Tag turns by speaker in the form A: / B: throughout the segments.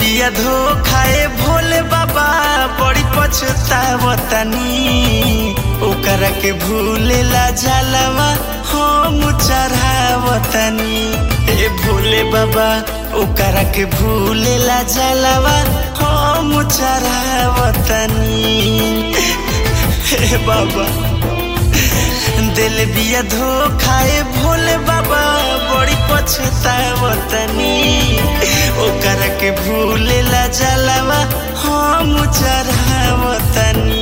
A: बिया धोखाए भोले बाबा बड़ी पछतावतनी ओकरा के भूलेला जलवा हम चढ़ावतनी ए भोले बाबा ओकरा के भूलेला जलवा हम चढ़ावतनी हे बाबा दिल बिया धोखाए भोले बाबा बड़ी पछतावतनी ओकरा के भूलेला जलवा हम चढ़ावतनी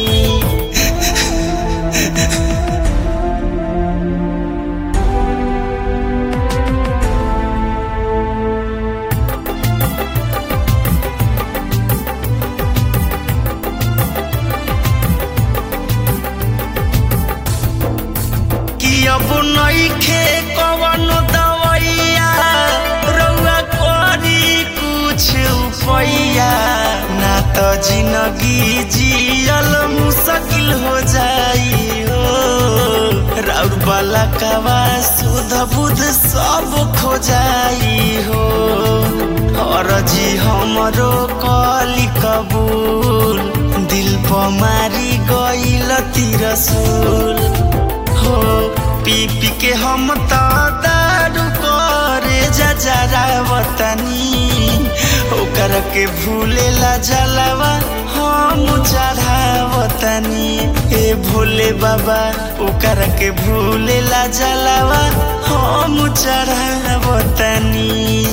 A: कि अब नइखे कवन दवैया रउआ करी कुछ उपैया ना त जिंदगी जियल मुश्किल हो जाई हो राउर वाला कवा सुध बुध सब खो जाई हो और जी हमरो कली कबूल दिल पर मारी गईल तिरसूल हो पी पी के हम त दारू करे जजरावतनी ओकर के भूलेला जलवा हम चढ़ावतनी ए भोले बाबा ओकर के भूलेला जलवा हम चढ़ावतनी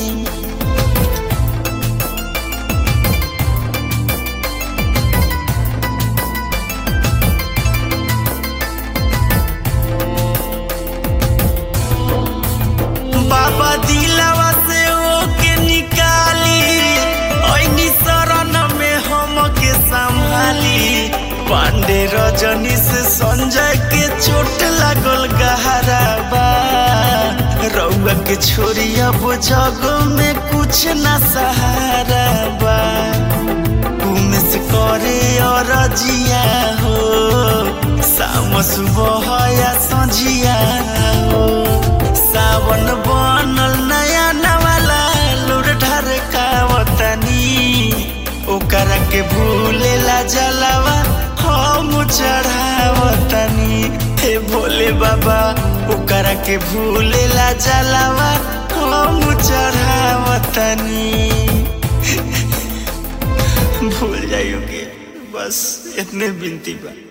A: बाबा दिलावा से ओके निकाली ऐनी शरण में हम के संभाली पांडे रजनी से संजय के चोट लागल गहरा बा रउआ के छोरी अब जग में कुछ न सहारा बा उमेश करे और जिया हो शाम सुबह या संझिया हो सावन बनल नया नवाला लुर ढरकावतनी ओकरा के भूलेला जलवा हम चढ़ावतनी हे भोले बाबा ओकरा के भूलेला जलवा हम चढ़ावतनी भूल जाइयोगे बस इतने बिनती बा